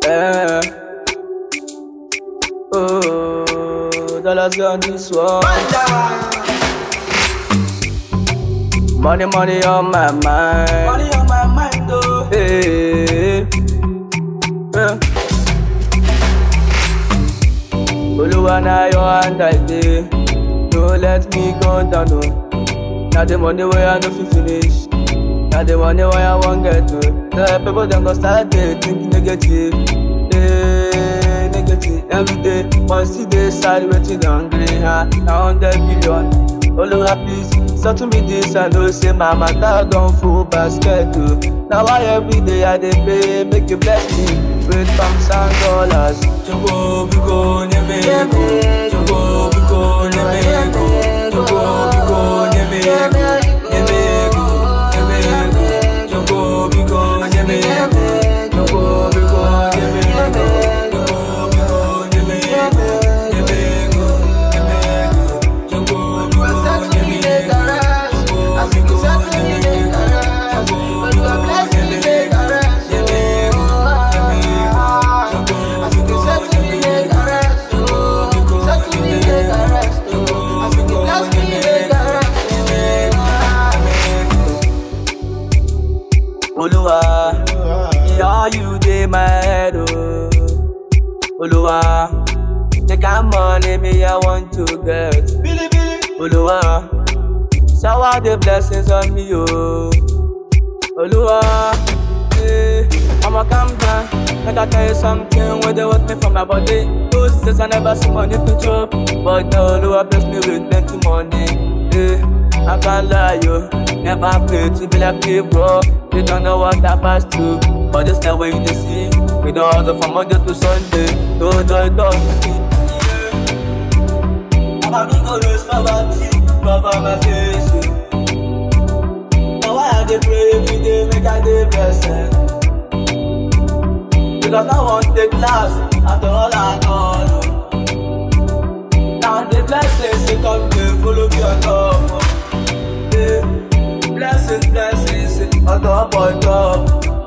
Yeah. Oh, dollars on this one. Money, money on my mind. Money on my mind though. Hey. Yeah. Oluwa na your hand I dey. Don't let me go down no. Na the money wey I no fit finish. Na the money wey I wan get to. The people dem go start dey think negative. Hey, negative every day. But still dey side wetin dem gree ha. Na hundred billion. Oluwa please settle me this I know say my matter don full basket o. Na why every day I dey pray make you bless me with pounds and dollars. Jogo biko nyemego. Jogo biko nyemego. Jogo biko nyemego. Nyemego. Nyemego. Jogo biko nyemego. Jogo biko nyemego. Jogo biko nyemego. Nyemego. Nyemego. Jogo biko nyemego. Jogo biko nyemego. Jogo biko nyemego. Oluwa, yeah, you dey my head, oh. Oluwa, the kind money me I want to get. Oluwa, shower the blessings on me, oh. Oluwa, eh, I'ma calm down. Make I tell you something when they want me from my body. Those days I never see money to chop, but now Oluwa bless me with plenty money. Eh, I can't lie, yo. Never pray to be like me, bro. You don't know what I pass through, but this the way you dey see. We don't hustle from Monday to Sunday. No joy, don't see. Mama me go lose poverty, cover my face. eh. Now why I dey pray every day, make I dey blessed. Because I want take last after all I done. oh. Now the blessings they come to follow me on top. oh. Yeah. Blessings, blessings on top, on top.